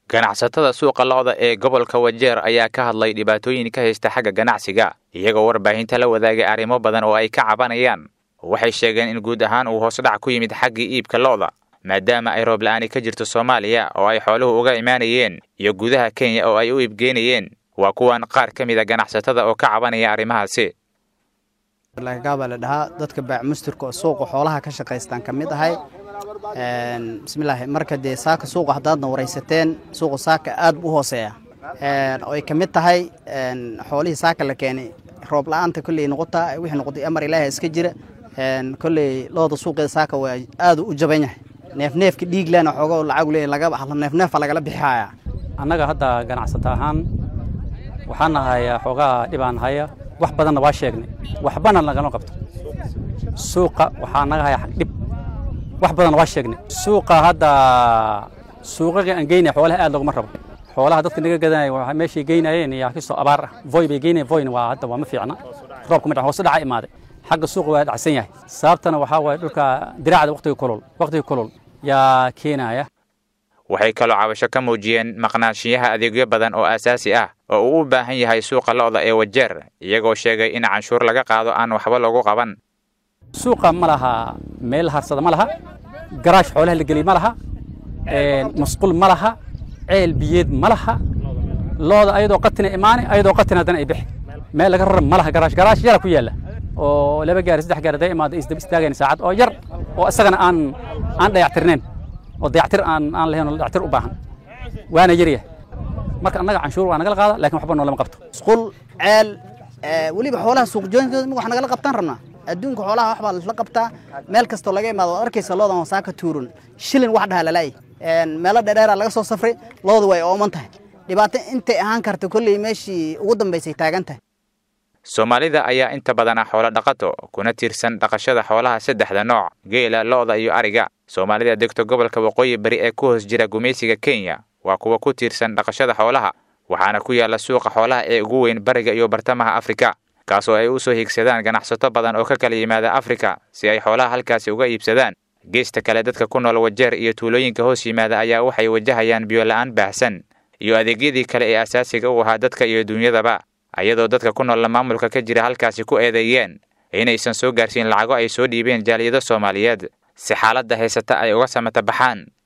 ganacsatada suuqa lo'da ee gobolka wajeer ayaa ka hadlay dhibaatooyin ka haysta xagga ganacsiga iyagoo warbaahinta la wadaagay arrimo badan oo ay ka cabanayaan waxay sheegeen in guud ahaan uu hoos dhac ku yimid xaggii iibka lo'da maadaama ay roob la'aani ka jirto soomaaliya oo ay xooluhu uga imaanayeen iyo gudaha kenya oo ay u iibgeynayeen waa kuwan qaar ka mid a ganacsatada oo ka cabanaya arrimahaasi lagagaabaa la dhahaa dadka baacmusturka oo suuqa xoolaha ka shaqaystaan ka mid ahay bismillaahi marka dee saaka suuqa haddaadna waraysateen suuqa saaka aad bu u hooseeya oo ay ka mid tahay xoolihii saaka la keenay roob la-aanta kolley noqotaa wixii noqotay amar ilaaha iska jira kolley looda suuqeeda saaka waa aad u jaban yahay neefneefka dhiiglana xoogo lacag leeyahy laga neefneefa lagala bixihaya annaga hadda ganacsata ahaan waxaan nahayaa xoogaa dhibaan haya wax badanna waa sheegnay waxbana lagama qabto suuqa waxaa naga haya dhib wax badanna waa sheegnay suuqa hadda suuqaga aan geynaya xoolaha aad loguma rabo xoolaha dadka naga gadanaya waa meeshay geynayeen yaa kasoo abaar ah voy bay geynayeen voyna waa hadda waa ma fiicna roobka ma hoos dhaca imaaday xagga suuqa waa dhacsan yahay sababtana waxaa waaye dhulka diraacda waqtiga kulul waqtiga kulul yaa keenaya waxay kaloo cabasho ka muujiyeen maqnaanshiyaha adeegyo badan oo aasaasi ah oo uu u baahan yahay suuqa lo'da ee wajeer iyagoo sheegay in canshuur laga qaado aan waxba lagu qaban suuqa ma laha meel harsada ma laha garaash xoolaha la geliy ma laha masquul ma laha ceel biyeed ma laha looda ayadoo qatina imaani ayadoo qatina haddana ay bixi meel laga raran ma laha garaash garaash yara ku yaalla oo laba gaari saddex gaari haday imaado isdaba istaagayn saacad oo yar oo isagana aan aan dayactirnayn oo dayactir aan aan lahayn oo dayactir u baahan waana yaryahay marka annaga canshuur waa nagala qaada laakiin waxba noolama qabto musqul ceel weliba xoolaha suuqjooyinkooda wax nagala qabtaan rabnaa adduunka xoolaha wax baa la qabtaa meel kastoo laga imaado waad arkaysa loodan saaka tuurun shilin wax dhaha lalaay meelo dheerdheera laga soo safray looda way ooman tahay dhibaato intay ahaan karta kolley meeshii ugu dambaysay taagan tahay soomaalida ayaa inta badan ah xoolo dhaqato kuna tiirsan dhaqashada xoolaha saddexda nooc geela lo'da iyo ariga soomaalida degto gobolka waqooyi bari ee ku hoos jira gumaysiga kenya waa kuwa ku tiirsan dhaqashada xoolaha waxaana ku yaalla suuqa xoolaha ee ugu weyn bariga iyo bartamaha afrika kaasoo ay u soo hiigsadaan ganacsato badan oo ka kala yimaada afrika si ay xoolaha halkaasi uga iibsadaan geesta kale dadka ku nool wajeer iyo tuulooyinka hoos yimaada ayaa waxay wajahayaan biyola-aan baahsan iyo adeegyadii kale ee asaasiga u ahaa dadka iyo duunyadaba ayadoo dadka ku noolla maamulka ka jira halkaasi ku eedeeyeen inaysan soo gaarsiin lacago ay soo dhiibeen jaaliyado soomaaliyeed si xaaladda haysata ay uga samata baxaan